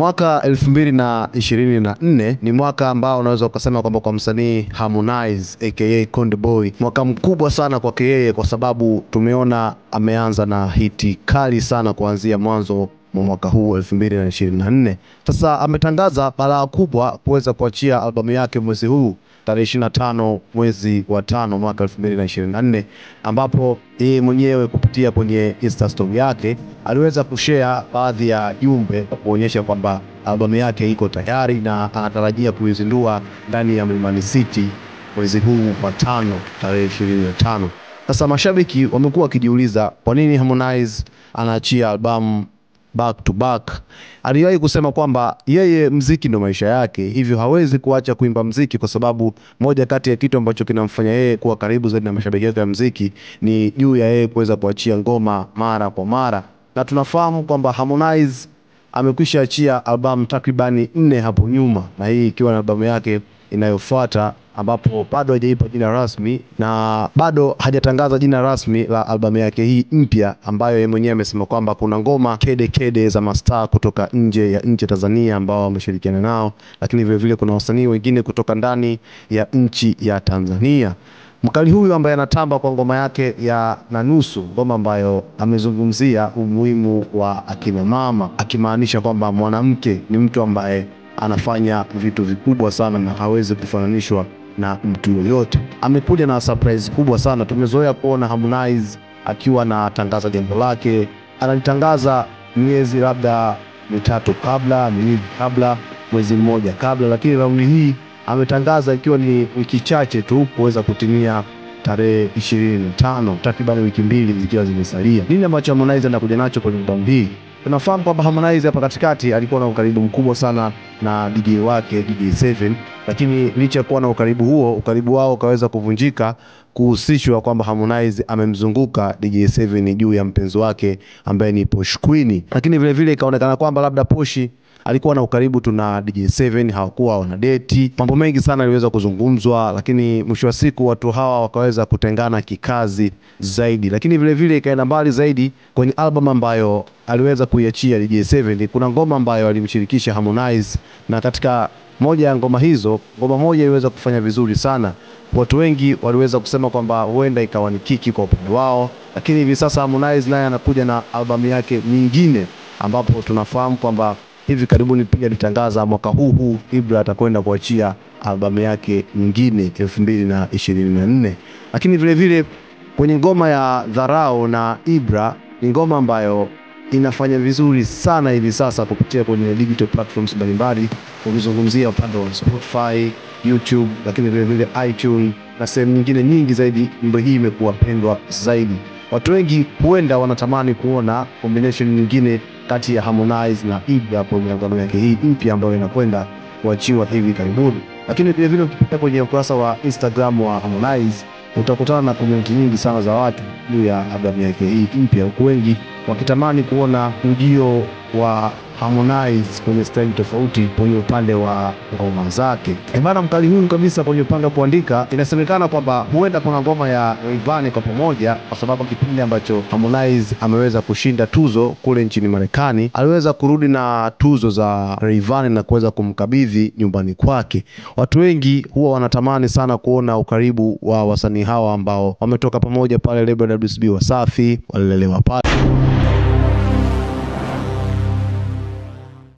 Mwaka elfu mbili na ishirini na nne ni mwaka ambao unaweza ukasema kwamba kwa msanii Harmonize aka Konde Boy, mwaka mkubwa sana kwake yeye, kwa sababu tumeona ameanza na hiti kali sana kuanzia mwanzo mwa mwaka huu elfu mbili na ishirini na nne. Sasa ametangaza balaa kubwa kuweza kuachia albamu yake mwezi huu tarehe ishirini na tano mwezi wa tano mwaka elfu mbili na ishirini na nne ambapo yeye mwenyewe kupitia kwenye Insta story yake aliweza kushare baadhi ya jumbe kuonyesha kwamba albamu yake iko tayari na anatarajia kuizindua ndani ya Mlimani City mwezi huu wa tano tarehe ishirini na tano. Sasa mashabiki wamekuwa wakijiuliza kwa nini Harmonize anaachia albamu back to back. Aliwahi kusema kwamba yeye mziki ndo maisha yake, hivyo hawezi kuacha kuimba mziki, kwa sababu moja kati ya kitu ambacho kinamfanya yeye kuwa karibu zaidi na mashabiki wake wa mziki ni juu ya yeye kuweza kuachia ngoma mara kwa mara, na tunafahamu kwamba Harmonize amekwisha achia albamu takribani nne hapo nyuma, na hii ikiwa na albamu yake inayofuata ambapo bado hajaipa jina rasmi na bado hajatangaza jina rasmi la albamu yake hii mpya, ambayo yeye mwenyewe amesema kwamba kuna ngoma kede kede za mastaa kutoka nje ya nchi ya Tanzania ambao wameshirikiana nao, lakini vile vile kuna wasanii wengine kutoka ndani ya nchi ya Tanzania. Mkali huyu ambaye anatamba kwa ngoma yake ya na nusu, ngoma ambayo amezungumzia umuhimu wa akina mama, akimaanisha kwamba mwanamke ni mtu ambaye anafanya vitu vikubwa sana na hawezi kufananishwa na mtu yoyote. Amekuja na surprise kubwa sana. Tumezoea kuona Harmonize akiwa anatangaza jambo lake, analitangaza miezi labda mitatu kabla, miwili kabla, mwezi mmoja kabla, lakini raundi hii ametangaza ikiwa ni wiki chache tu kuweza kutimia tarehe ishirini na tano, takriban wiki mbili zikiwa zimesalia. Nini ambacho Harmonize anakuja nacho kwenye albamu hii? Tunafahamu kwamba Harmonize hapa katikati alikuwa na ukaribu mkubwa sana na DJ wake DJ7, lakini licha ya kuwa na ukaribu huo, ukaribu wao ukaweza kuvunjika kuhusishwa kwamba Harmonize amemzunguka DJ7 juu ya mpenzi wake ambaye ni Posh Queen, lakini vile vile ikaonekana kwamba labda Poshi alikuwa na ukaribu tu na DJ7, hawakuwa wana deti. Mambo mengi sana yaliweza kuzungumzwa, lakini mwisho wa siku watu hawa wakaweza kutengana kikazi zaidi, lakini vile vile ikaenda mbali zaidi kwenye album ambayo aliweza kuiachia DJ7. Kuna ngoma ambayo alimshirikisha Harmonize, na katika moja ya ngoma hizo, ngoma moja iliweza kufanya vizuri sana. Watu wengi waliweza kusema kwamba huenda ikawa ni kiki kwa upande wao, lakini hivi sasa Harmonize naye anakuja na albamu yake nyingine, ambapo tunafahamu kwamba hivi karibuni pia alitangaza mwaka huu huu Ibra atakwenda kuachia albamu yake nyingine elfu mbili na ishirini na nne. Lakini vile vile kwenye ngoma ya Dharau na Ibra ni ngoma ambayo inafanya vizuri sana hivi sasa kupitia kwenye digital platforms mbalimbali, ukizungumzia upande wa Spotify, YouTube, lakini vile vile iTunes na sehemu nyingine nyingi zaidi. Nyimbo hii imekuwa pendwa zaidi. Watu wengi huenda wanatamani kuona combination nyingine kati ya Harmonize na Ibra kwenye albamu yake hii mpya ambayo inakwenda kuachiwa hivi karibuni. Lakini vile vile ukipita kwenye ukurasa wa Instagram wa Harmonize utakutana na komenti nyingi sana za watu juu ya albamu yake hii mpya, huku wengi wakitamani kuona ujio wa Harmonize kwenye staili tofauti kwenye upande wa ngoma zake. Bana, mkali huyu kabisa kwenye upande wa kuandika, inasemekana kwamba huenda kuna ngoma ya Rayvanny kwa pamoja, kwa sababu kipindi ambacho Harmonize ameweza kushinda tuzo kule nchini Marekani, aliweza kurudi na tuzo za Rayvanny na kuweza kumkabidhi nyumbani kwake. Watu wengi huwa wanatamani sana kuona ukaribu wa wasanii hawa ambao wametoka pamoja pale lebo WCB Wasafi, walilelewa pale